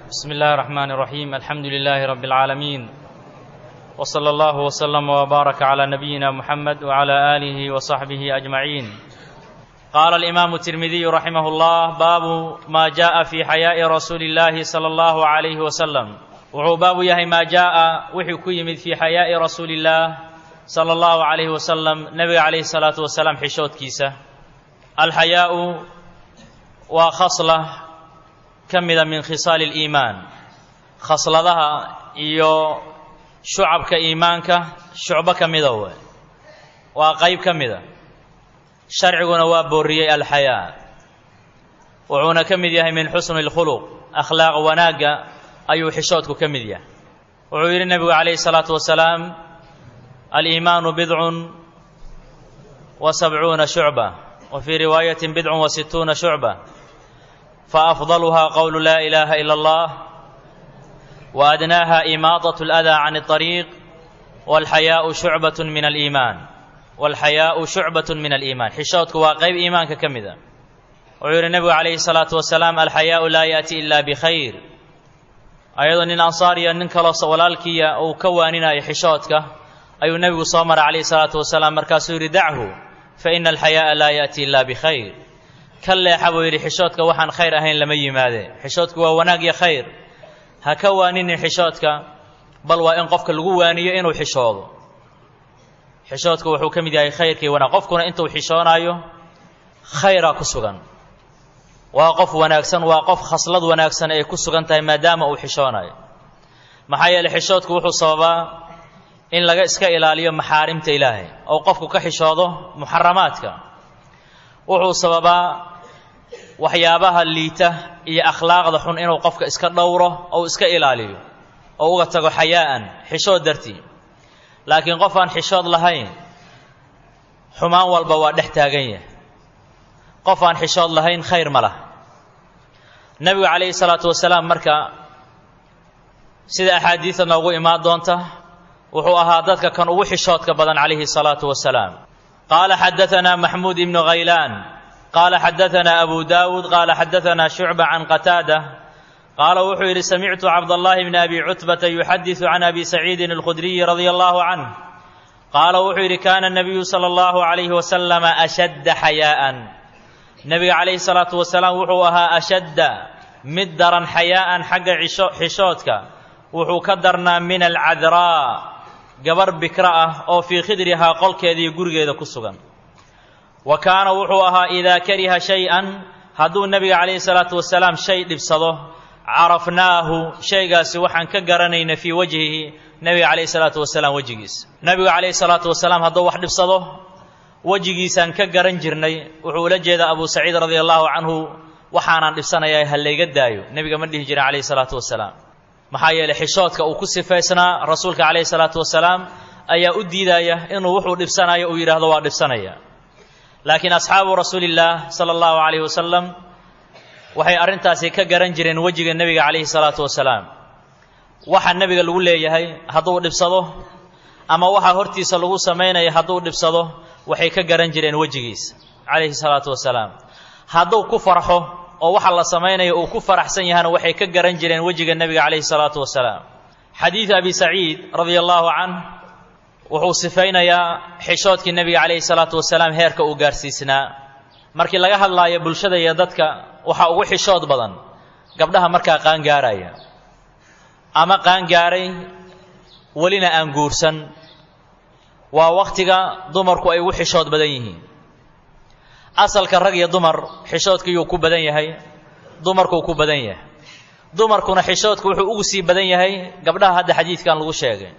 بسم الله الرحمن الرحيم الحمد لله رب العالمين وصلى الله وسلم وبارك على نبينا محمد وعلى آله وصحبه أجمعين قال الإمام الترمذي رحمه الله باب ما جاء في حياء رسول الله صلى الله عليه وسلم wuxuu baabu yahay maa jaa'a wuxuu ku yimid fii xayaa'i rasuuli illaah sala allahu calayhi wasalam nebiga calayhi salaatu wasalaam xishoodkiisa alxayaa'u waa khasla ka mida min khisaali aliimaan khasladaha iyo shucabka iimaanka shucbo ka mida we waa qayb ka mida sharciguna waa booriyey alxayaa wuxuuna ka mid yahay min xusni اlkhuluq akhlaaq wanaagga ayuu xishoodku ka mid yahay wuxuu yidhi nebigu calayhi الsalaatu wasalaam aliimaanu bidcun wa sabcuuna shucba wa fii riwaayati bidcun wa situuna shucba faafdaluhaa qowlu laa ilaaha ila اllah wa adnaaha imaadaة اlأdaa can الطariiq wاlxayaau shucbaة min aliimaan wاlxayaau shucbaة min aliimaan xishoodku waa qayb iimaanka ka mida wuxuu yidhi nebigu calayhi الsalaatu wasalaam alxayaau laa yaأti ila bkhayr ayadoo nin ansaariya nin kaloo walaalkiiya uu ka waaninayo xishoodka ayuu nebigu soo maray calayhi salaatu wasalaam markaasuu yidhi dachu fa ina alxayaa'a laa yaأti ila bikhayr ka leexa buu yidhi xishoodka waxaan khayr ahayn lama yimaade xishoodku waa wanaag iyo khayr ha ka waaninin xishoodka bal waa in qofka lagu waaniyo inuu xishoodo xishoodku wuxuu ka mid yahay khayrkii wanaag qofkuna intuu xishoonaayo khayraa ku sugan waa qof wanaagsan waa qof khaslad wanaagsan ay ku sugan tahay maadaama uu xishoonayo maxaa yeeley xishoodku wuxuu sababaa in laga iska ilaaliyo maxaarimta ilaahay oo qofku ka xishoodo muxaramaadka wuxuu sababaa waxyaabaha liita iyo akhlaaqda xun inuu qofka iska dhowro ou iska ilaaliyo oo uga tago xayaa'an xishood dartii laakiin qof aan xishood lahayn xumaan walba waa dhex taagan yahay qof aan xishood lahayn khayr ma laha nebigu calayhi salaatu wasalaam marka sida axaadiida noogu imaan doonta wuxuu ahaa dadka kan ugu xishoodka badan calayhi salaatu wasalaam qaala xadaanaa maxmuud ibnu khaylaan qaala xadaanaa abu daawuud qaala xadaanaa shucba can qataada qaala wuxuu yidhi samictu cabdallahi bni abi cutbata yuxadisu can abi saciidin alkhudriyi radia allahu canh qaala wuxuu yidhi kaana nabiyu sala allahu calayhi wasalama ashadda xayaa'an nebiga calayhi salaatu wasalaam wuxuu ahaa ashadda mid daran xayaa'an xagga xishoodka wuxuu ka darnaa min alcadraa gabar bikra ah oo fii khidrihaa qolkeediiyo gurigeeda ku sugan wa kaana wuxuu ahaa idaa kariha shay-an hadduu nebiga calayhi salaatu wasalaam shay dhibsado carafnaahu shaygaasi waxaan ka garanayna fii wajhihi nebiga calayhi salaatu wasalaam wejigiisa nebigu calayhi salaatu wasalaam hadduu wax dhibsado wejigiisaan ka garan jirnay wuxuu ula jeedaa abu saciid radia allahu canhu waxaanaan dhibsanayaa ha layga daayo nebiga ma dhihi jirin calayhi salaatu wasalaam maxaa yeeley xishoodka uu ku sifaysnaa rasuulka calayhi salaatu wasalaam ayaa u diidaya inuu wuxuu dhibsanayo uu yidhaahdo waa dhibsanaya laakiin asxaabu rasuulillaah sala allahu calayhi wasalam waxay arrintaasi ka garan jireen wejiga nebiga calayhi salaatu wasalaam waxa nebiga lagu leeyahay hadduu dhibsado ama waxa hortiisa lagu samaynaya hadduu dhibsado waxay ka garan jireen wejigiisa calayhi salaatu wasalaam hadduu ku farxo oo waxa la samaynayo uu ku faraxsan yahana waxay ka garan jireen wejiga nebiga calayhi salaatu wasalaam xadiidu abi saciid radia allahu canh wuxuu sifaynayaa xishoodkii nebiga calayhi salaatu wasalaam heerka uu gaarsiisnaa markii laga hadlaayo bulshada iyo dadka waxaa ugu xishood badan gabdhaha markaa qaangaaraya ama qaangaaray welina aan guursan waa wakhtiga dumarku ay ugu xishood badan yihiin asalka rag iyo dumar xishoodkiyuu ku badan yahay dumarkuu ku badan yahay dumarkuna xishoodku wuxuu ugu sii badan yahay gabdhaha hadda xadiidkan lagu sheegay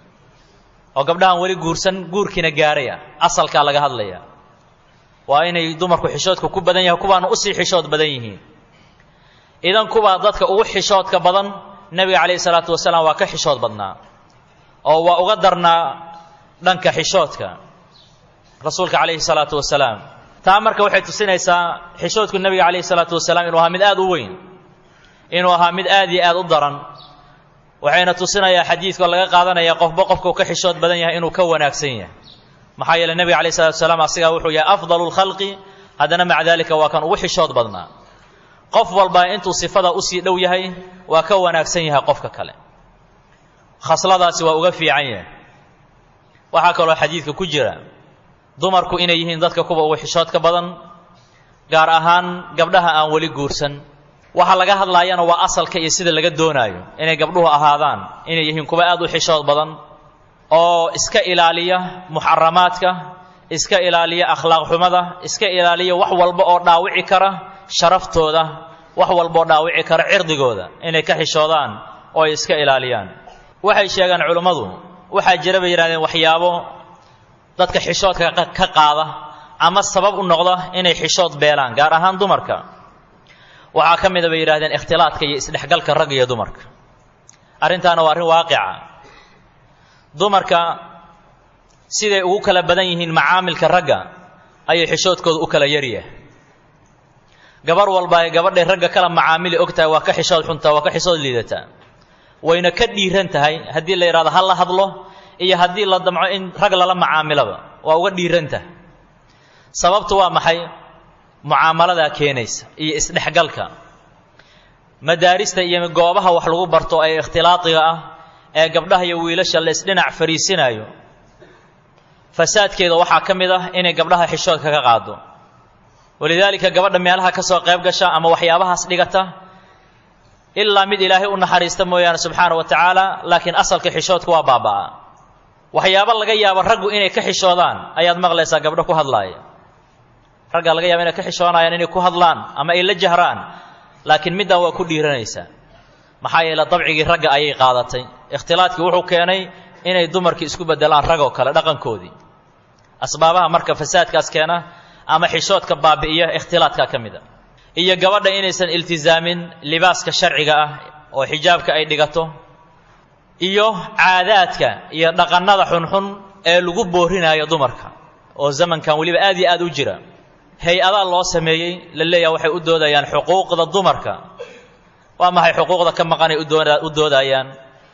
oo gabdhahan weli guursan guurkiina gaaray ah asalkaa laga hadlaya waa inay dumarku xishoodka ku badan yahay kuwaana usii xishood badan yihiin idan kuwaa dadka ugu xishoodka badan nebiga calayhi salaatu wasalaam waa ka xishood badnaa oo waa uga darnaa dhanka xishoodka rasuulka calayhi salaatu wasalaam taa marka waxay tusinaysaa xishoodku nebiga calayhi salaatu wasalaam inuu ahaa mid aad u weyn inuu ahaa mid aad iyo aad u daran waxayna tusinayaa xadiidkoo laga qaadanaya qofba qofkuu ka xishood badan yahay inuu ka wanaagsan yahay maxaa yeeley nebiga calayhi salatu wasalaam asigaa wuxuu yahay afdalu lkhalqi haddana maca daalika waa kan ugu xishood badnaa qof walba intuu sifada usii dhow yahay waa ka wanaagsan yahay qofka kale khasladaasi waa uga fiican yahay waxaa kaloo xadiidka ku jira dumarku inay yihiin dadka kuwa ugu xishoodka badan gaar ahaan gabdhaha aan weli guursan waxa laga hadlaayana waa asalka iyo sida laga doonaayo inay gabdhuhu ahaadaan inay yihiin kuwa aad u xishood badan oo iska ilaaliya muxaramaadka iska ilaaliya akhlaaq xumada iska ilaaliya wax walba oo dhaawici kara sharaftooda wax walba oo dhaawici kara cirdigooda inay ka xishoodaan oo ay iska ilaaliyaan waxay sheegaan culummadu waxaa jira bay yidhahdeen waxyaabo dadka xishoodka ka qaada ama sabab u noqda inay xishood beelaan gaar ahaan dumarka waxaa ka mida bay yidhahdeen ikhtilaadka iyo isdhexgalka ragga iyo dumarka arrintaana waa arrin waaqica dumarka siday ugu kala badan yihiin macaamilka ragga ayay xishoodkooda u kala yaryahay gabar walba ay gabadhay ragga kala macaamili og tahay waa ka xishood xuntaa waa ka xishood liidataa wayna ka dhiiran tahay haddii la yidhahdo ha la hadlo iyo haddii la damco in rag lala macaamilaba waa uga dhiiran tahay sababtu waa maxay mucaamaladaa keenaysa iyo isdhexgalka madaarista iyo goobaha wax lagu barto ee ikhtilaadiga ah ee gabdhaha iyo wiilasha la isdhinac fariisinaayo fasaadkeeda waxaa ka mid ah inay gabdhaha xishoodka ka qaado walidaalika gabadha meelaha ka soo qayb gasha ama waxyaabahaas dhigata ilaa mid ilaahay u naxariista mooyaane subxaana wa tacaala laakiin asalka xishoodka waa baaba'aa waxyaabo laga yaabo raggu inay ka xishoodaan ayaad maqlaysaa gabdho ku hadlaaya raggaa laga yaaba inay ka xishoonayaan inay ku hadlaan ama ay la jahraan laakiin middaa waa ku dhiiranaysaa maxaa yeele dabcigii ragga ayay qaadatay ikhtilaadkii wuxuu keenay inay dumarkii isku beddelaan ragoo kale dhaqankoodii asbaabaha marka fasaadkaas keena ama xishoodka baabi'iya ikhtilaadkaa ka mid a iyo gabadha inaysan iltizaamin libaaska sharciga ah oo xijaabka ay dhigato iyo caadaadka iyo dhaqannada xunxun ee lagu boorinayo dumarka oo zamankan weliba aad iyo aad u jira hay-adaa loo sameeyey la leeyaha waxay u doodayaan xuquuqda dumarka waa maxay xuquuqda ka maqanay u doodayaan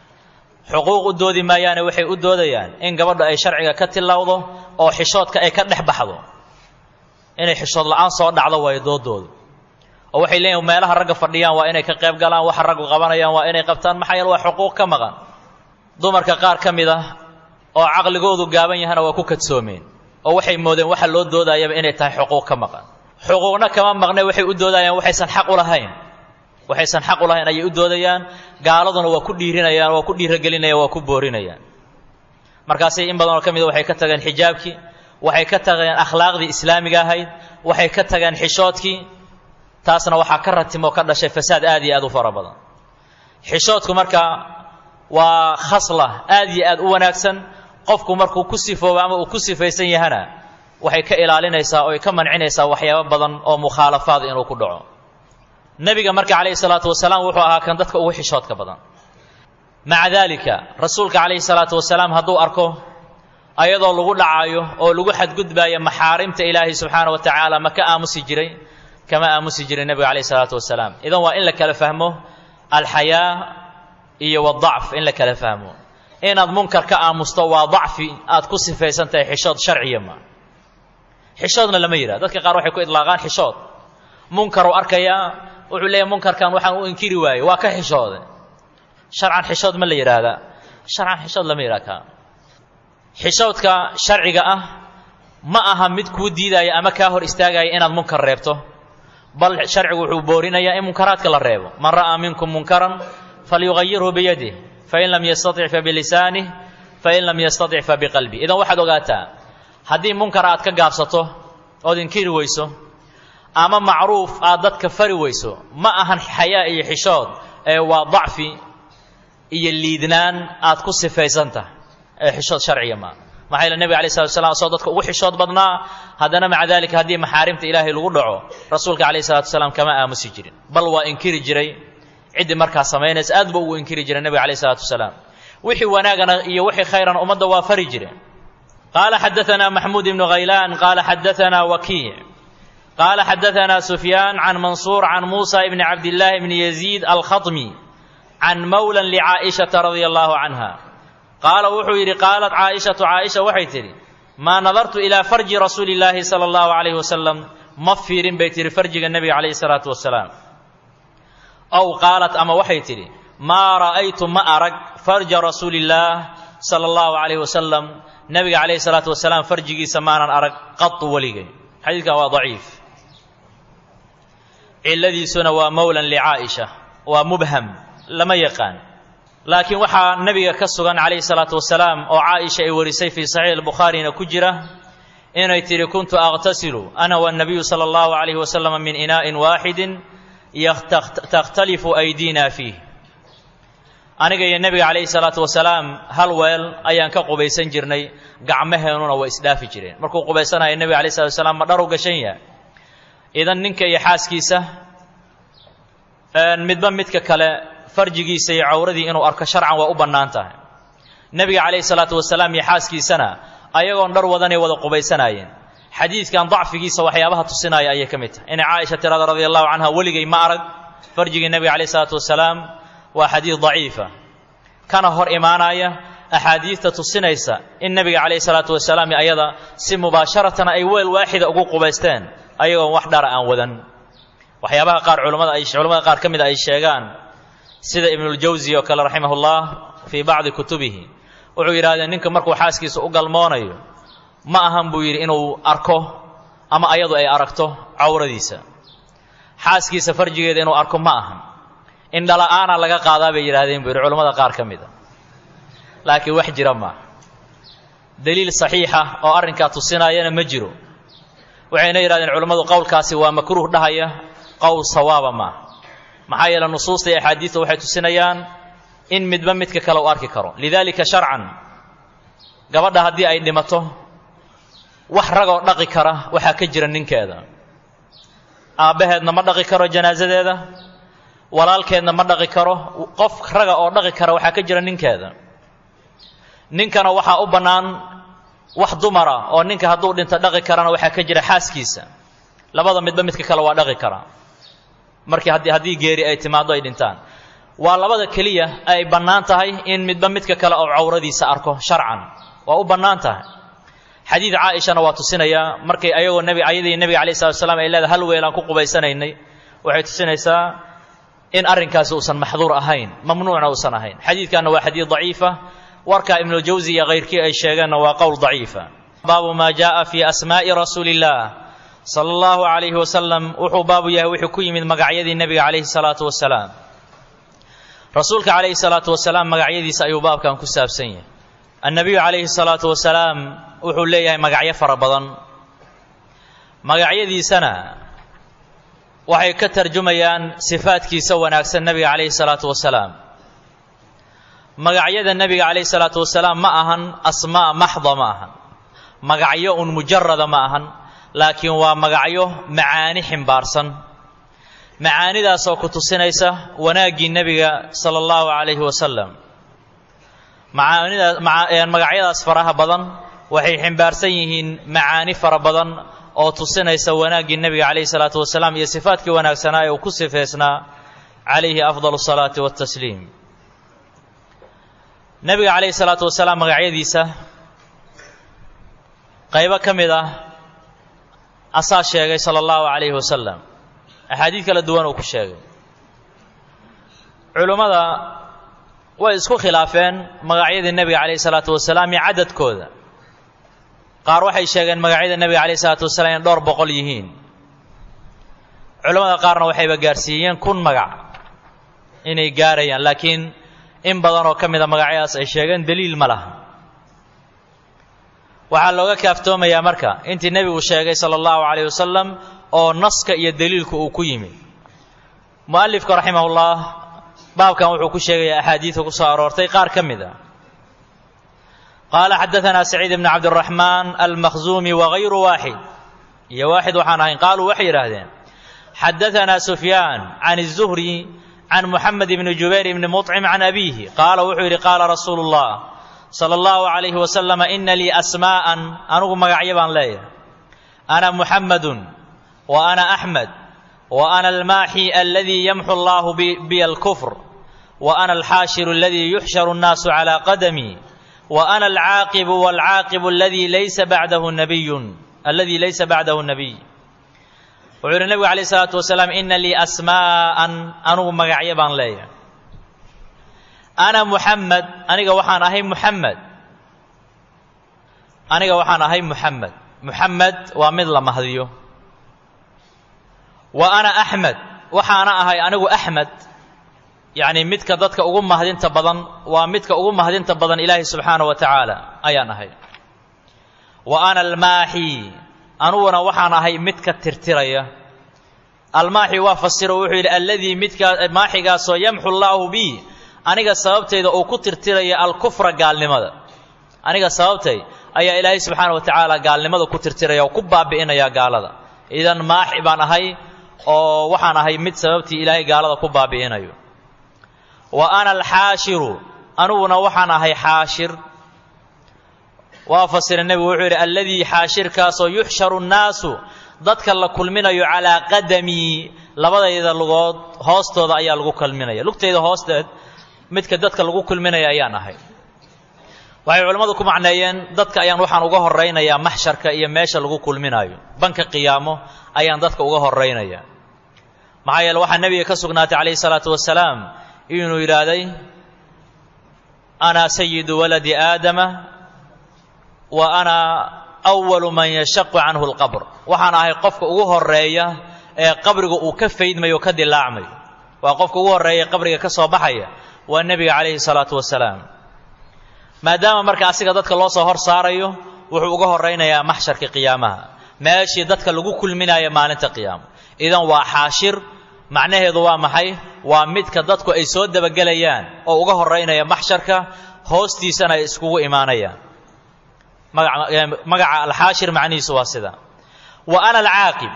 xuquuq u doodi maayaane waxay u doodayaan in gabadhu ay sharciga ka tilowdo oo xishoodka ay ka dhex baxdo inay xishood la-aan soo dhacdo waayo doodoodu oo waxay leeyihin meelaha ragga fadhiyaan waa inay ka qayb galaan waxa raggu qabanayaan waa inay qabtaan maxaa yeele waa xuquuq ka maqan dumarka qaar ka mid ah oo caqligoodu gaaban yahana waa ku kadsoomeen oo waxay moodeen waxa loo doodayaba inay tahay xuquuq ka maqan xuquuqna kama maqne waxay u doodayaan waxaysan xaq u lahayn waxaysan xaq u lahayn ayay u doodayaan gaaladuna waa ku dhiirinayaan waa ku dhiiragelinayaan waa ku boorinayaan markaasay in badanoo ka mida waxay ka tageen xijaabkii waxay ka tageen akhlaaqdii islaamiga ahayd waxay ka tageen xishoodkii taasna waxaa ka ratimoo ka dhashay fasaad aad iyo aad u fara badan xishoodku marka waa khasla aad iyo aad u wanaagsan qofku markuu ku sifoobo ama uu ku sifaysan yahana waxay ka ilaalinaysaa oo ay ka mancinaysaa waxyaabo badan oo mukhaalafaad inuu ku dhaco nebiga marka calayhi salaatu wasalaam wuxuu ahaa kan dadka ugu xishoodka badan maca daalika rasuulka calayhi salaatu wasalaam hadduu arko ayadoo lagu dhacaayo oo lagu xadgudbaayo maxaarimta ilaahay subxaana wa tacaala ma ka aamusi jiray kama aamusi jiray nebiga calayhi salaatu wasalaam idan waa in la kala fahmo alxayaa iyo wadacf in la kala fahmo inaad munkar ka aamusto waa dacfi aad ku sifaysan tahay xishood sharciya ma xishoodna lama yidhaha dadka qaar waxay ku idlaaqaan xishood munkaruu arkayaa wuxuu leeyahy munkarkan waxaan u inkiri waayey waa ka xishoode sharcan xishood ma la yidhaahdaa sharcan xishood lama yidhaha kaa xishoodka sharciga ah ma aha mid kuu diidaya ama kaa hor istaagaya inaad munkar reebto bal sharcigu wuxuu boorinayaa in munkaraadka la reebo man ra'aa minkum munkaran falyugayirhu biyadih fain lam yastatic fabilisaanih fain lam yastatic fabiqalbih idan waxaad ogaataa haddii munkar aad ka gaabsato ood inkiri weyso ama macruuf aad dadka fari weyso ma ahan xayaa iyo xishood ee waa dacfi iyo liidnaan aad ku sifaysan tahay ee xishood sharciya maa maxaa yeele nebiga alay slatu slam asoo dadka ugu xishood badnaa haddana maca dalika haddii maxaarimta ilaahay lagu dhaco rasuulka calayh salatu wasalaam kama aamusi jirin bal waa inkiri jiray ciddii markaa samaynaysa aad ba ugu inkiri jiray nebiga alayh salatu wasalaam wixii wanaagana iyo wixii khayrana ummadda waa fari jire qaala xadaanaa maxmuud ibnu khaylaan qaala xadaanaa wakiic qaala xadaanaa sufyaan can mansuur can muusa ibni cabdillaahi bni yaziid alkhatmi can mawlan licaa'ishata radia allahu canha qaala wuxuu yidhi qaalat caaishatu caaisha waxay tidhi maa nadartu ilaa farji rasuuli illaahi sala allahu calayhi wasalam ma fiirin bay tihi farjiga nebiga calayhi salaatu wasalaam aw qaalat ama waxay tidhi maa ra'aytu ma arag farja rasuulillaah sala allahu calayhi wasalam nebiga calayhi salaatu wasalaam farjigiisa maanan arag qatu weligay xadiidkan waa daciif cilladiisuna waa mowlan licaa'isha waa mubham lama yaqaan laakiin waxaa nebiga ka sugan calayhi salaatu wasalaam oo caaisha ay warisay fii saxiix albukhaarina ku jira inay tidhi kuntu aqtasilu ana wannabiyu sala allahu calayhi wasalam min inaa'in waaxidin takhtalifu aydiina fiih aniga iyo nebiga calayhi salaatu wasalaam hal weel ayaan ka qubaysan jirnay gacmaheennuna way isdhaafi jireen markuu qubaysanaya nebiga alayh salatu wasalaam ma dharu gashan yahay idan ninka iyo xaaskiisa midba midka kale farjigiisa iyo cawradii inuu arko sharcan waa u bannaan tahay nebiga calayhi salaatu wasalaam iyo xaaskiisana ayagoon dhar wadanay wada qubaysanaayeen xadiidkan dacfigiisa waxyaabaha tusinaya ayay ka mid tahay inay caaisha tirada radia allahu canha weligay ma arag farjigii nebiga calayhi salaatu wasalaam waa xadiid daciifa kana hor imaanaya axaadiidta tusinaysa in nebiga calayhi salaatu wasalaam ayada si mubaasharatan ay weel waaxida ugu qubaysteen ayagoon wax dhara aan wadan waxyaabaha qaar culamada ay culamada qaar ka mid ay sheegaan sida ibnuljawsi oo kale raximahullah fii bacdi kutubihi wuxuu yidhahdeen ninka markuu xaaskiisa u galmoonayo ma ahan buu yidhi inuu arko ama ayadu ay aragto cawradiisa xaaskiisa farjigeeda inuu arko ma ahan indhala-aana laga qaadaa bay yidhahdeen buu yidhi culamada qaar ka mid a laakiin wax jira maaha daliil saxiixa oo arrinkaa tusinayana ma jiro waxayna yidhahdeen culammadu qowlkaasi waa makruuh dhahaya qowl sawaaba maaha maxaa yeele nusuusta iyo axaadiidta waxay tusinayaan in midba midka kale u arki karo lidaalika sharcan gabadha haddii ay dhimato wax ragoo dhaqi kara waxaa ka jira ninkeeda aabbaheedna ma dhaqi karo janaasadeeda walaalkeedna ma dhaqi karo qof raga oo dhaqi kara waxaa ka jira ninkeeda ninkana waxaa u bannaan wax dumara oo ninka hadduu dhinto dhaqi karana waxaa ka jira xaaskiisa labada midba midka kale waa dhaqi karaa markii haddii haddii geeri ay timaaddo ay dhintaan waa labada keliya ay bannaan tahay in midba midka kale oo cawradiisa arko sharcan waa u bannaan tahay xadiid caaishana waa tusinayaa markay ayagoo nebi ayadii nebiga alayh salatu wasalaam ay leedahay hal weelaan ku qubaysanaynay waxay tusinaysaa in arrinkaasi uusan maxduur ahayn mamnuucna uusan ahayn xadiidkanna waa xadiid daciifa warkaa ibnuljawsi iyo kayrkii ay sheegeenna waa qowl daciifa baabu maa jaaa fii asmaa'i rasuuli illaah sala allahu calayhi wasalam wuxuu baabu yahay wuxuu ku yimid magacyadii nebiga calayhi salaatu wasalaam rasuulka calayhi salaatu wasalaam magacyadiisa ayuu baabkan ku saabsan yahay annabiyu calayhi salaatu wasalaam wuxuu leeyahay magacyo fara badan magacyadiisana waxay ka tarjumayaan sifaadkiisa wanaagsan nebiga calayhi salaatu wasalaam magacyada nebiga calayhi salaatu wasalaam ma ahan asmaa maxda ma ahan magacyo un mujarada ma ahan laakiin waa magacyo macaani ximbaarsan macaanidaasoo ku tusinaysa wanaaggii nebiga sala allahu calayhi wasalam macaanidaas magacyadaas faraha badan waxay ximbaarsan yihiin macaani fara badan oo tusinaysa wanaaggii nebiga calayhi salaatu wasalaam iyo sifaadkii wanaagsanaa ee uu ku sifeysnaa calayhi afdal salaati watasliim nebiga calayhi salaatu wasalaam magacyadiisa qaybo ka mid ah asaa sheegay sala allahu calayhi wasalam axaadiid kala duwan uu ku sheegay culummada way isku khilaafeen magacyadii nebiga calayhi salaatu wasalaam iyo cadadkooda qaar waxay sheegeen magacyada nebiga calayhi salaatu wasalaam inay dhowr boqol yihiin culammada qaarna waxayba gaarsiiyeen kun magac inay gaarayaan laakiin in badan oo ka mida magacyadaas ay sheegeen deliil ma laha waxaa looga kaaftoomayaa marka intii nebigu sheegay sala allahu calayh wasalam oo naska iyo deliilku uu ku yimid mu'alifka raximahullah baabkan wuxuu ku sheegayaa axaadiidka ku soo aroortay qaar ka mid a qaala xadaanaa saciid bni cabdiraxmaan almakhzuumi wagayru waaxid iyo waaxid waxaan ahayn qaaluu waxay yidhaahdeen xadaanaa sufyaan can الzuhri can muxamed bni jubayr bni muطcim can abiihi qaala wuxuu yidhi qaala rasuulu اllah salى اllahu عalayhi wasalama ina lii asmaa'an anugu magacyo baan leeyahay ana muxammadun wa ana axmed wa ana almaaxi aladii yamxu allahu biya alkufr wa ana alxaashiru aladii yuxsharu الnaasu calى qadami wa ana alcaaqibu wاlcaaqibu aladii laysa bacdahu nabiyun aladii laysa bacdahu nabiy wuxuu yidhi nebigu alayh isalaatu wasalaam ina lii asmaa'an anugu magacyo baan leeyahay ana muxamed aniga waxaan ahay muxamed aniga waxaan ahay muxamed muxamed waa mid la mahdiyo wa ana axmed waxaana ahay anigu axmed yacni midka dadka ugu mahdinta badan waa midka ugu mahdinta badan ilaahay subxaana wa tacaala ayaan ahay wa ana almaaxi aniguna waxaan ahay midka tirtiraya almaaxi waa fasiro wuxuu yidhi alladii midkaa maaxigaasoo yamxu llaahu bi aniga sababtayda uu ku tirtiraya alkufra gaalnimada aniga sababtay ayaa ilaahay subxaana wa tacaala gaalnimada ku tirtiraya oo ku baabi'inaya gaalada idan maaxi baan ahay oo waxaan ahay mid sababtii ilaahay gaalada ku baabi'inayo wa ana alxaashiru aniguna waxaan ahay xaashir waa fasira nebigu wuxuu yidhi alladii xaashirkaasoo yuxsharu nnaasu dadka la kulminayo calaa qadamii labadayda lugood hoostooda ayaa lagu kulminaya lugtayda hoosteed midka dadka lagu kulminaya ayaan ahay waxay culimmadu ku macneeyeen dadka ayaan waxaan uga horaynayaa maxsharka iyo meesha lagu kulminayo banka qiyaamo ayaan dadka uga horaynaya maxaa yeele waxaa nebiga ka sugnaatay calayhi salaatu wasalaam inuu yidhaahday ana sayidu waladi aadama wa ana awalu man yashaqu canhu lqabr waxaan ahay qofka ugu horeeya ee qabriga uu ka faydmayo ka dilaacmayo waa qofka ugu horreeya ee qabriga ka soo baxaya waa nebiga calayhi salaatu wasalaam maadaama marka asiga dadka loo soo hor saarayo wuxuu uga horaynayaa maxsharka qiyaamaha meeshii dadka lagu kulminaya maalinta qiyaama idan waa xaashir macnaheedu waa maxay waa midka dadku ay soo dabagelayaan oo uga horaynaya maxsharka hoostiisana ay iskugu imaanayaan magaca alxaashir macnihiisu waa sida wa ana alcaaqib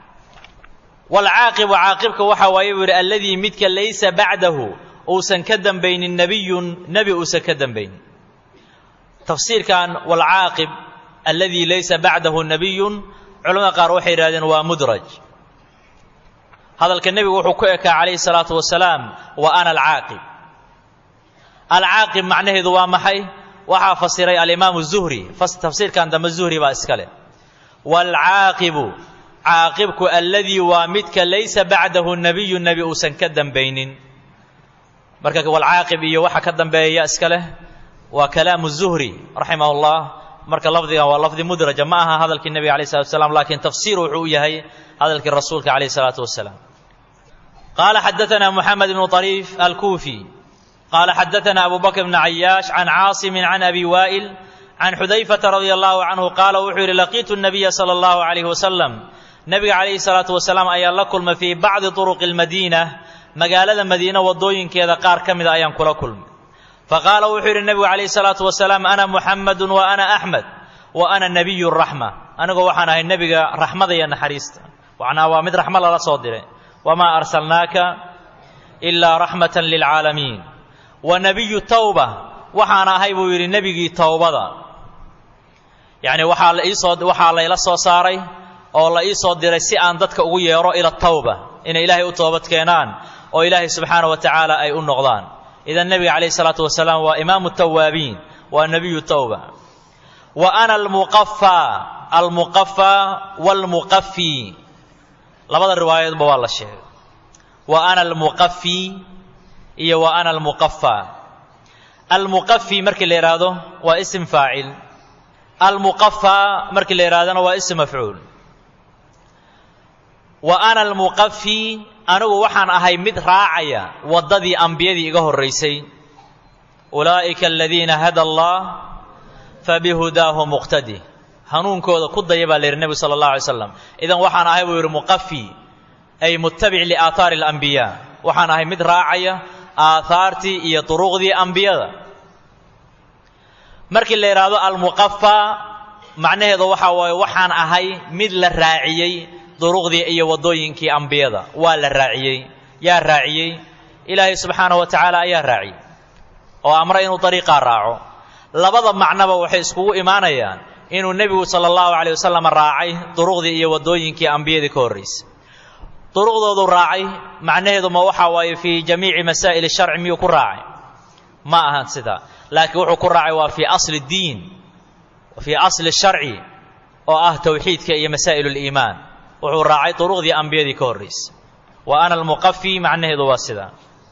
waalcaaqibu caaqibka waxa waaye buu yidhi alladii midka laysa bacdahu uusan ka dambaynin nebiyun nebi uusan ka dambaynin tafsiirkan waalcaaqib alladii laysa bacdahu nebiyun culamada qaar waxay yidhahdeen waa mudraj hadalka nebigu wuxuu ku ekaa calayhi salaatu wasalaam wa ana alcaaqib alcaaqib macnaheedu waa maxay waxaa fasiray alimaamu zuhri tafsiirkan dambe zuhri baa iska leh waalcaaqibu caaqibku alladii waa midka laysa bacdahu nebiyu nebi uusan ka dambaynin marka walcaaqib iyo waxa ka dambeeya iska leh waa kalaamu zuhri raximah llah marka lafdigan waa lafdi mudraja ma aha hadalkii nebiga alay slatu wasalaam lakiin tafsiir wuxuu u yahay hadalkii rasuulka calayh salaatu wasalaam qaala xadaana moxamed ibnu طariif alkuufi qaala xadaana abu bakr bn cayaash can caasimin can abi waa'il can xudayfata radia allahu canhu qaala wuxuu yidhi laqiitu nabiya sala allahu calayhi wasalam nebiga calayhi salaatu wasalaam ayaa la kulmay fii bacdi turuqi lmadiina magaalada madiine waddooyinkeeda qaar ka mida ayaan kula kulmay faqaala wuxuu yidhi nebigu calayhi salaatu wasalaam ana muxamadun wa ana axmed wa ana nebiyu raxma anigoo waxaan ahay nebiga raxmada iyo naxariista macnaa waa mid raxmo lala soo diray wamaa arsalnaaka ilaa raxmatan lilcaalamiin wa nebiyu tawba waxaan ahay buu yidhi nebigii towbada yacni waxaa la iisoo waxaa layla soo saaray oo la ii soo diray si aan dadka ugu yeedho ila tawba inay ilaahay u toobad keenaan oo ilaahay subxaana wa tacaala ay u noqdaan idan nebiga calayhi salaatu wasalaam waa imaamu tawaabiin waa nebiyu tawba wa ana almuqafaa almuqafaa waalmuqafi labada riwaayadoodba waa la sheegay wa ana almuqafi iyo wa ana almuqafaa almuqafi markii la yidhaahdo waa isim faacil almuqafaa markii la yidhahdona waa isim mafcuul wa ana almuqafi anigu waxaan ahay mid raacaya waddadii ambiyadii iga horraysay ulaa'ika aladiina hada allah fabihudaahu muqtadi hanuunkooda ku daya baa la yidhi nebigu sala allah alay slam idan waxaan ahay buu yidhi muqafi ay muttabic liaahaari alambiyaa waxaan ahay mid raacaya aahaartii iyo duruqdii ambiyada markii la yidhaahdo almuqafaa macnaheedu waxaa waaye waxaan ahay mid la raaciyey duruqdii iyo waddooyinkii ambiyada waa la raaciyey yaa raaciyey ilaahay subxaanahu wa tacaala ayaa raaciyey oo amra inuu dariiqaa raaco labada macnoba waxay iskugu imaanayaan inuu nebigu sala allahu calayh wasalam raacay duruqdii iyo waddooyinkii ambiyadii ka horraysay duruqdoodu raacay macnaheedu ma waxaa waaye fii jamiici masaa'il sharci miyuu ku raacay ma ahan sidaa laakiin wuxuu ku raacay waa fii asli diin fii asli sharci oo ah towxiidka iyo masaa'il liimaan wuxuu raacay duruqdii ambiyadii ka horraysay wa ana almuqafi macnaheedu waa sidaa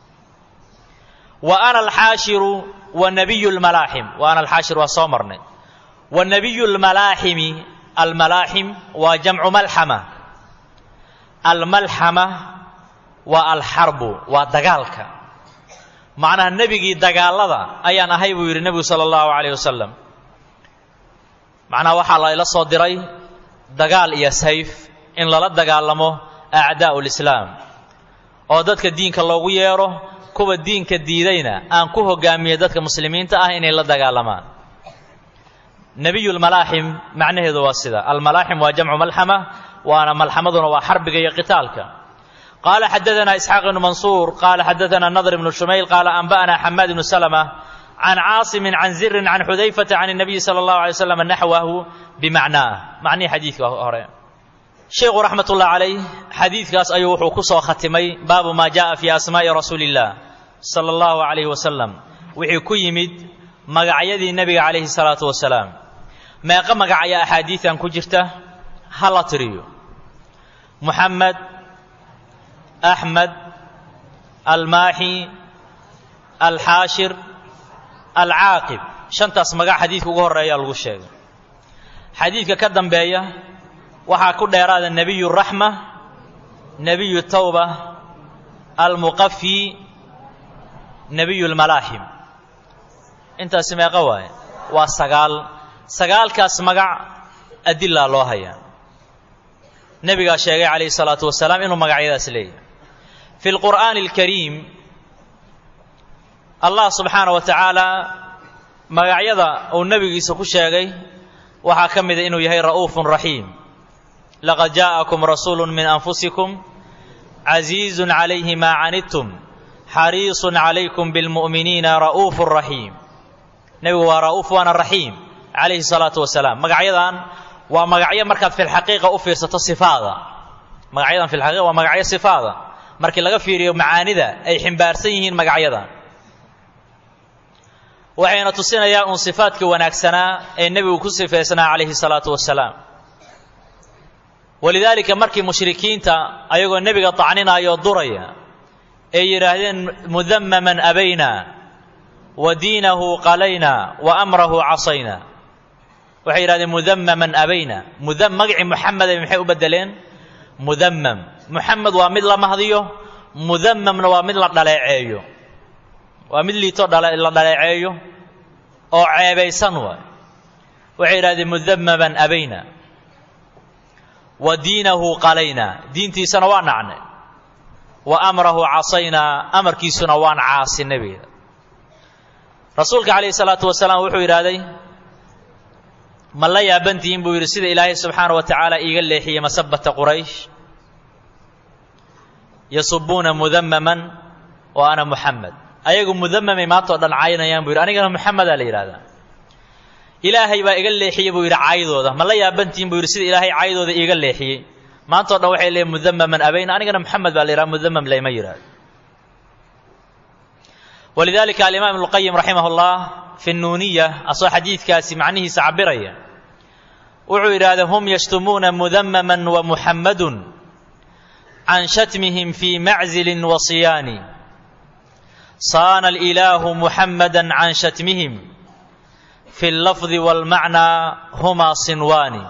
wa ana alxaashiru wa nabiyu lmalaaxim wa ana alxaashir waa soo marnay wa nabiyu lmalaaximi almalaaxim waa jamcu malxama almalxama waa alxarbu waa dagaalka macnaha nebigii dagaalada ayaan ahay buu yidhi nebigu sala allahu calayh wasalam macnaha waxaa la ila soo diray dagaal iyo sayf in lala dagaalamo acdaa'u lislaam oo dadka diinka loogu yeedho kuwa diinka diidayna aan ku hogaamiye dadka muslimiinta ah inay la dagaalamaan nebiyu lmalaaxim macnaheedu waa sida almalaaxim waa jamcu malxama waana malxamaduna waa xarbiga iyo qitaalka qaala xadaana isxaaq ibnu mansuur qaala xadaana nadr ibnu shumayl qaala anba'ana xamaad ibnu salma can caasimin can zirin can xudayfata can الnabiyi salى اllahu alay slam naxwahu bimacnaah macnihii xadiidka hore sheikhu raxmat ullah calayh xadiidkaas ayuu wuxuu ku soo khatimay baabu maa jaءa fi asmaa'i rasuuli اllah salى اllahu alayh wasalam wixii ku yimid magacyadii nebiga calayhi الsalaatu wasalaam meeqa magacaya axaadiidan ku jirta ha la tiriyo muxamed axmed almaaxi alxaashir alcaaqib shantaas magac xadiidka ugu horreeyaa lagu sheegay xadiidka ka dambeeya waxaa ku dheeraada nebiyu raxma nebiyu tawba almuqafi nebiyu lmalaaxim intaasi meeqa waaye waa sagaal sagaalkaas magac adilaa loo hayaa nebigaa sheegay calayhi salaatu wasalaam inuu magacyadaas leeyahay fi lqur'aani alkariim allah subxaana wa tacaala magacyada uu nebigiisa ku sheegay waxaa ka mida inuu yahay ra'uufun raxiim laqad jaa'akum rasuulu min anfusikum casiizun calayhi maa canidtum xariisun calaykum bilmu'miniina ra'uufun raxiim nebigu waa ra'uuf waana raxiim calayhi salaatu wasalaam magacyadan waa magacyo markaad filxaqiiqa u fiirsato sifaada magacyadan filxaqiiqa waa magacyo sifaada markii laga fiiriyo macaanida ay ximbaarsan yihiin magacyadan waxayna tusinayaa uun sifaadkii wanaagsanaa ee nebigu ku sifaysnaa calayhi salaatu wasalaam walidaalika markii mushrikiinta ayagoo nebiga tacninaya oo duraya ay yidhaahdeen mudamaman abayna wa diinahu qalayna wa amrahu casayna waxay yidhahdeen mudamaman abayna muda magacii muxameda maxay u bedeleen mudamam muxamed waa mid la mahdiyo mudamamna waa mid la dhaleeceeyo waa mid liito la dhaleeceeyo oo ceebaysan waay waxay yidhahdeen mudamaman abayna wa diinahu qalayna diintiisana waa nacnay wa amrahu casaynaa amarkiisuna waan caasi nebiga rasuulka calayhi salaatu wasalaam wuxuu yidhaahday ma la yaabantihiin buu yidhi sida ilaahay subxaana wa tacaala iiga leexiyey masabata quraysh yasubuuna mudamaman wa ana muxamed ayagu mudamamay maantao dhan caynayaan buu yidhi anigana muxamedaa la yidhahdaa ilaahay baa iga leexiyey buu yidhi caydooda ma la yaabantihiin buu yidhi sida ilaahay caydooda iiga leexiyey maantao dhan waxay leeyiin mudamaman abayna anigana muxamed baa la yidhaha mudamam layma yidhahdo walidalika alimaam ibnu lqayim raximah اllah fi nuuniya asoo xadiidkaasi macnihiisa cabiraya wuxuu yidhaahda hum yashtumuuna mudamaman wa muxammadun can shatmihim fii maczilin wa siyaani saana alilaahu muxammada can shatmihim fi اllafdi wاlmacnaa humaa sinwaani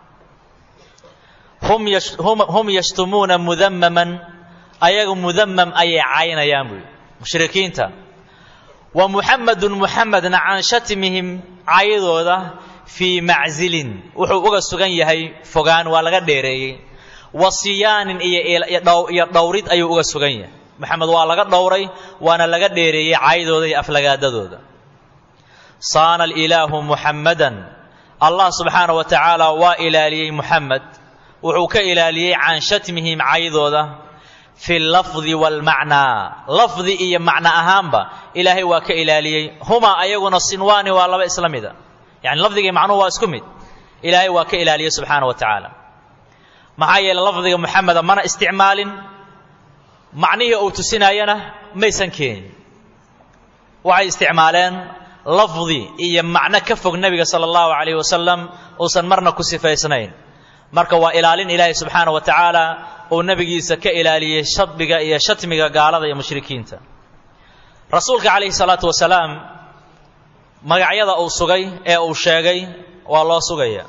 hum yashtumuuna mudamaman ayagu mudamam ayay caynayaan buy mushrikiinta wa muxamedun muxamedna can shatmihim caydooda fii maczilin wuxuu uga sugan yahay fogaan waa laga dheereeyey wa siyaanin iyo dhowrid ayuu uga sugan yahay maxamed waa laga dhowray waana laga dheereeyey caydooda iyo aflagaadadooda saana alilaahu muxammadan allah subxaana wa tacaala waa ilaaliyey muxamed wuxuu ka ilaaliyey can shatmihim caydooda fi lafdi waalmacnaa lafdi iyo macno ahaanba ilaahay waa ka ilaaliyey humaa ayaguna sinwaani waa laba isla mida yani lafdiga iyo macnuhu waa isku mid ilaahay waa ka ilaaliyey subxaana wa tacaala maxaa yeeley lafdiga muxameda mana isticmaalin macnihii uu tusinaayana maysan keenin waxay isticmaaleen lafdi iyo macno ka fog nebiga sala allahu calayh wasalam uusan marna ku sifaysnayn marka waa ilaalin ilaahay subxaana wa tacaala uu nebigiisa ka ilaaliyey shadbiga iyo shatmiga gaalada iyo mushrikiinta rasuulka calayhi salaatu wasalaam magacyada uu sugay ee uu sheegay waa loo sugaya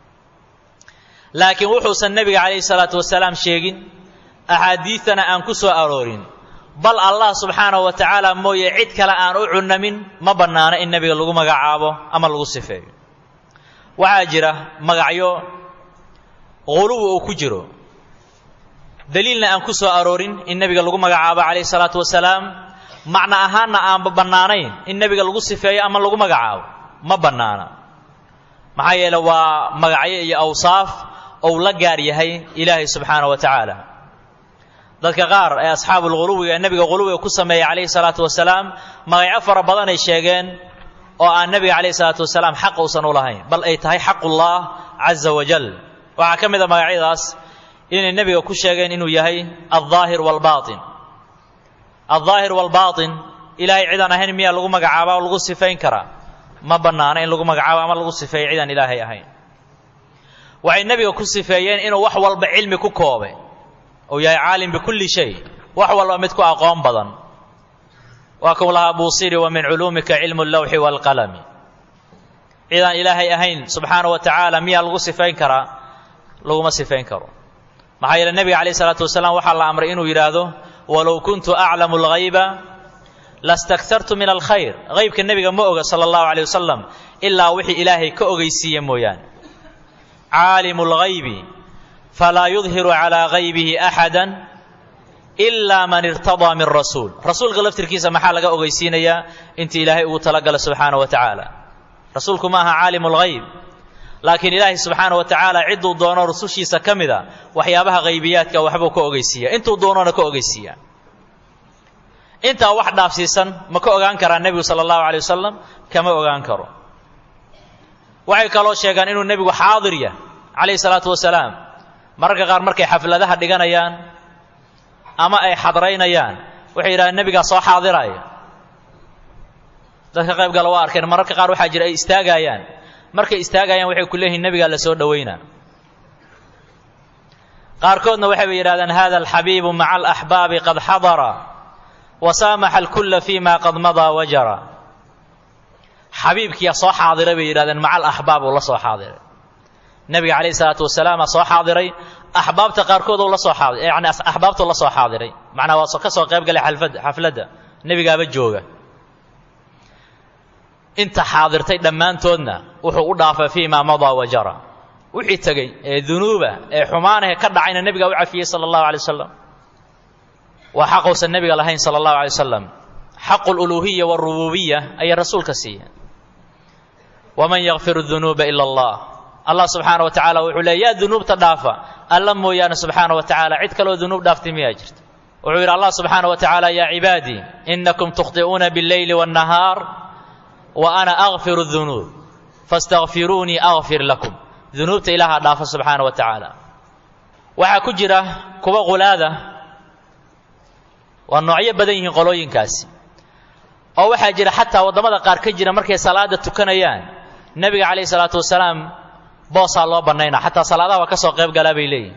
laakiin wuxuusan nebiga calayhi salaatu wasalaam sheegin axaadiidtana aan ku soo aroorin bal allah subxaanahu wa tacaala mooye cid kale aan u cunamin ma bannaano in nebiga lagu magacaabo ama lagu sifeeyo waxaa jira magacyo quluwi uu ku jiro daliilna aan ku soo aroorin in nebiga lagu magacaabo calayhi salaatu wasalaam macno ahaanna aanba bannaanayn in nebiga lagu sifeeyo ama lagu magacaabo ma bannaana maxaa yeele waa magacyo iyo awsaaf ou la gaar yahay ilaahay subxaana wa tacaala dadka qaar ee asxaabulghuluwiga ee nebiga ghuluwiga ku sameeyey calayhi salaatu wasalaam magacyo fara badanay sheegeen oo aan nebiga calayhi salaatu wasalaam xaq uusan u lahayn bal ay tahay xaqullah caza wajal waxaa ka mid a magacyadaas inay nebiga ku sheegeen inuu yahay aldaahir waalbaatin aldaahir waalbaatin ilaahay cidaan ahayn miyaa lagu magacaaba oo lagu sifayn karaa ma bannaana in lagu magacaabo ama lagu sifeeyo cidaan ilaahay ahayn waxay nebiga ku sifeeyeen inuu wax walba cilmi ku koobay ou yahay caalim bikulli shay wax walba mid ku aqoon badan waa kuu lahaa buusiri wa min culuumika cilmu allawxi waalqalami cidaan ilaahay ahayn subxaana wa tacaala miyaa lagu sifayn karaa laguma sifayn karo maxaa yeele nebiga calayh isalaatu wasalaam waxaa la amray inuu yidhaahdo walow kuntu aclamu alghayba lastaktartu min alkhayr haybka nebiga ma oga sala allahu caleyh wasalam ilaa wixii ilaahay ka ogeysiiye mooyaane caalimu lghaybi falaa yudhiru calaa haybihi axada ilaa man irtadaa min rasuul rasuulka laftirkiisa maxaa laga ogeysiinayaa inta ilaahay ugu talagala subxaana wa tacaala rasuulku ma aha caalimu lghayb laakiin ilaahay subxaana wa tacaala cidduu doono rusushiisa ka mida waxyaabaha haybiyaadka waxbuu ka ogeysiiya intuu doonona ka ogeysiiya intaa wax dhaafsiisan ma ka ogaan karaa nebigu sala allahu alay wasalam kama ogaan karo waxay kaloo sheegaan inuu nebigu xaadir yah calayhi salaatu wasalaam mararka qaar markay xafladaha dhiganayaan ama ay xadraynayaan waxay yidhahdeen nebigaa soo xaadiraya dadka qayb gala waa arkeen mararka qaar waxaa jira ay istaagayaan markay istaagayaan waxay ku leeyihiin nebigaa la soo dhowaynaa qaarkoodna waxayba yidhahdeen hada alxabiibu maca alaxbaabi qad xadara wasaamaxa alkulla fima qad madaa wajara xabiibkiyaa soo xaadiray bay yidhahdeen maca alaxbaab uu la soo xaadiray nebiga calayhi salaatu wasalaam aa soo xaadiray axbaabta qaarkood uu la soo xaadiray yacni axbaabtuu la soo xaadiray macnaa waa ka soo qayb galay xalfad xafladda nebigaaba jooga inta xaadirtay dhammaantoodna wuxuu u dhaafay fii maa madaa wajara wixii tegey ee dunuuba ee xumaanahe ka dhacayna nebigaa u cafiyey sala allahu alay wasalam waa xaquusan nebiga lahayn sala allahu alay wasalam xaqu luluuhiya waarububiya ayay rasuulka siiyeen waman yakfiru dunuuba ila allah allah subxaana wa tacala wuxuu leey yaa dunuubta dhaafa alla mooyaane subxaana wa tacaala cid kaloo dunuub dhaaftay miyaa jirta wuxuu yidhi allah subxaana wa tacaala yaa cibaadii inakum tukhطi'uuna biاlleyli waاnnahaar wa ana akfiru dunuub faاstakfiruunii akfir lakum dunuubta ilaahaa dhaafa subxaana wa tacaala waxaa ku jira kuwa qulaada waa noocyo badan yihiin qolooyinkaasi oo waxaa jira xataa waddamada qaar ka jira markay salaada tukanayaan nebiga calayhi salaatu wasalaam boosaa loo bannaynaa xataa salaadaha waa ka soo qayb galaa bay leeyihin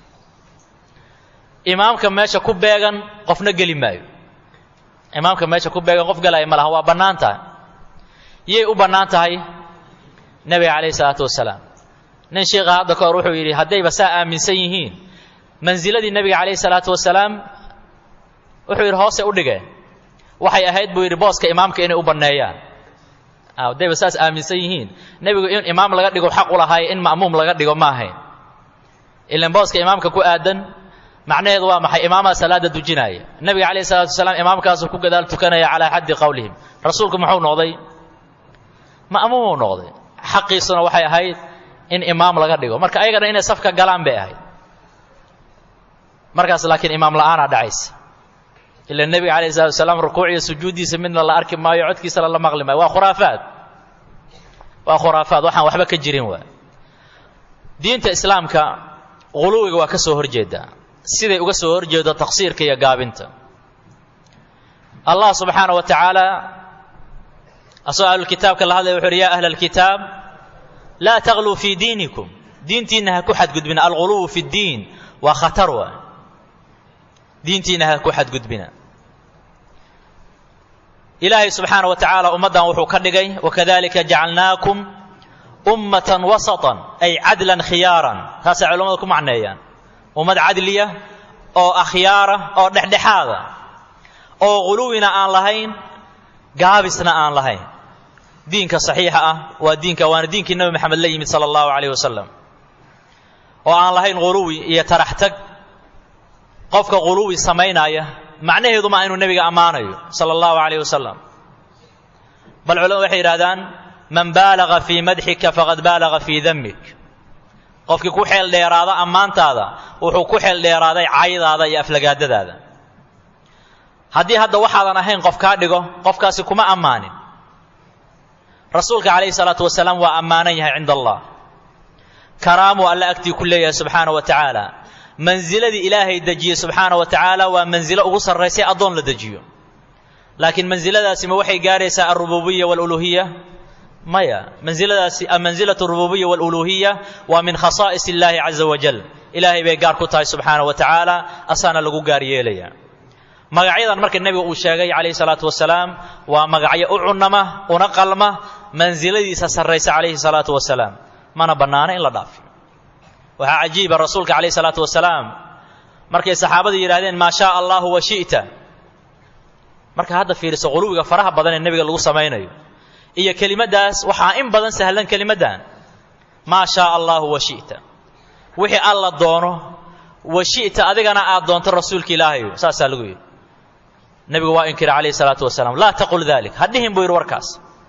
imaamka meesha ku beegan qofna geli maayo imaamka meesha ku beegan qof galaya ma laha waa bannaan tahay yay u bannaan tahay nebiga calayhi salaatu wasalaam nin sheikha hadda ka hor wuxuu yidhi haddayba saa aaminsan yihiin mansiladii nebiga calayhi salaatu wasalaam wuxuu yidhi hoose u dhigeen waxay ahayd buu yidhi booska imaamka inay u banneeyaan haddayba saas aaminsan yihiin nebigu in imaam laga dhigo xaq u lahaay in ma'muum laga dhigo ma ahayn ilan booska imaamka ku aadan macnaheedu waa maxay imaamaha salaada dujinaya nebiga calayhi salatu wasalaam imaamkaasuu ku gadaal tukanaya calaa xaddi qowlihim rasuulku muxuu noqday ma'muumuu noqday xaqiisuna waxay ahayd in imaam laga dhigo marka ayagana inay safka galaan bay ahayd markaas laakiin imaam la'aanaa dhacaysa ila nebiga calayhi salatu wasalaam rukuuc iyo sujuuddiisa midna la arki maayo codkiisana la maqli maayo waa khuraafaad waa khuraafaad waxaan waxba ka jirin waa diinta islaamka quluwiga waa ka soo horjeedaa siday uga soo horjeedo taqsiirka iyo gaabinta allah subxaana wa tacaala asagoo ahlulkitaabka la hadlaya wuxu uhi ya ahla alkitaab laa tagluu fii diinikum diintiinna ha ku xadgudbina alghuluwu fi ddiin waa khatar waay diintiinna ha ku xadgudbina ilaahay subxaana wa tacaala ummaddan wuxuu ka dhigay wakadalika jacalnaakum ummatan wasatan ay cadlan khiyaaran taasay culamadu ku macneeyaan ummad cadliya oo akhyaara oo dhexdhexaada oo ghuluwina aan lahayn gaabisna aan lahayn diinka saxiixa ah waa diinka waana diinkii nebi maxamed la yimid sala allahu calayh wasalam oo aan lahayn ghuluwi iyo tarax tag qofka ghuluwi samaynaya macnaheedu maa inuu nebiga ammaanayo sala allahu calayh wasalam bal culamadu waxay yidhahdaan man baalaga fii madxika faqad baalaga fii dammik qofkii ku xeel dheeraada ammaantaada wuxuu ku xeel dheeraaday caydaada iyo aflagaadadaada haddii hadda waxaadan ahayn qof kaa dhigo qofkaasi kuma ammaanin rasuulka calayhi salaatu wasalaam waa ammaanan yahay cinda allah karaamuu alla agtii ku leeyahay subxaana wa tacaala mansiladii ilaahay dejiyey subxaana wa tacaala waa mansilo ugu sarraysay addoon la dejiyo laakiin mansiladaasi ma waxay gaaraysaa alrububiya waaluluhiya maya mansiladaasi mansilatu arububiya waaluluhiya waa min khasaa'is illaahi caza wajal ilaahay bay gaar ku tahay subxaana wa tacaala asaana lagu gaar yeelaya magacyadan marka nebiga uu sheegay calayhi salaatu wasalaam waa magacyo u cunama una qalma mansiladiisa sarraysa calayhi salaatu wasalaam mana bannaano in la dhaafiyo waxaa cajiiba rasuulka calayhi salaatu wasalaam markay saxaabadu yidhahdeen maa shaa allahu wa shi'ta marka hadda fiiriso quluwiga faraha badan ee nebiga lagu samaynayo iyo kelimaddaas waxaa in badan sahlan kelimaddan maa shaa allahu wa shi'ta wixii alla doono wa shi'ta adigana aad doonto rasuulka ilaahayo saasaa lagu yidhi nebigu waa inkira calayhi salaatu wasalaam laa taqul dalik ha dhihin buu yidhi warkaas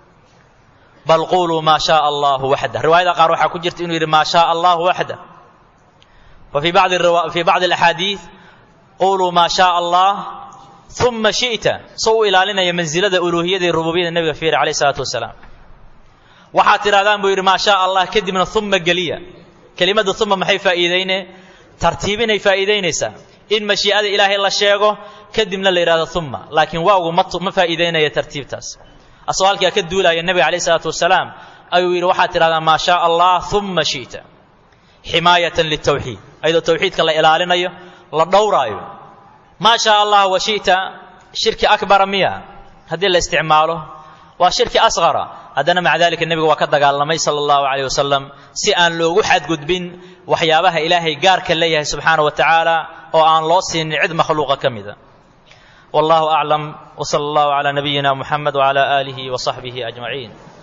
bal quluu maa shaa allahu waxda riwaayada qaar waxaa ku jirta inuu yidhi maa shaa allahu waxda wa fii bacdi fii bacdi alaxaadiid quluu maa shaa allah uma shi'ta soo u ilaalinaya mansilada uluuhiyada iyo rububiyada nebiga fiiri calayhi salaatu wasalaam waxaad tidhahdaan buu yidhi maa shaa allah kadibna uma geliya kelimadda uma maxay faa'iideyne tartiibinay faa'iidaynaysaa in mashii'ada ilaahay la sheego kadibna la yidhahdo uma laakiin waawgu ma ma faa'iidaynaya tartiibtaas asoo halkaa ka duulaya nebiga calayh isalaatu wasalaam ayuu yidhi waxaad tidhahdaa maa shaa allah uma shi'ta ximaayatan litawxiid ayadoo tawxiidka la ilaalinayo la dhowraayo maa shaa allah wa shi'ta shirki akbara miya haddii la isticmaalo waa shirki asqara haddana maca dalika nebiga waa ka dagaalamay sala allahu calayh wasalam si aan loogu xadgudbin waxyaabaha ilaahay gaarka leeyahay subxaana wa tacaala oo aan loo siinin cid makhluuqa ka mida wallahu aclam wsala allahu calaa nabiyina muxamed wcala aalihi wa saxbihi ajmaciin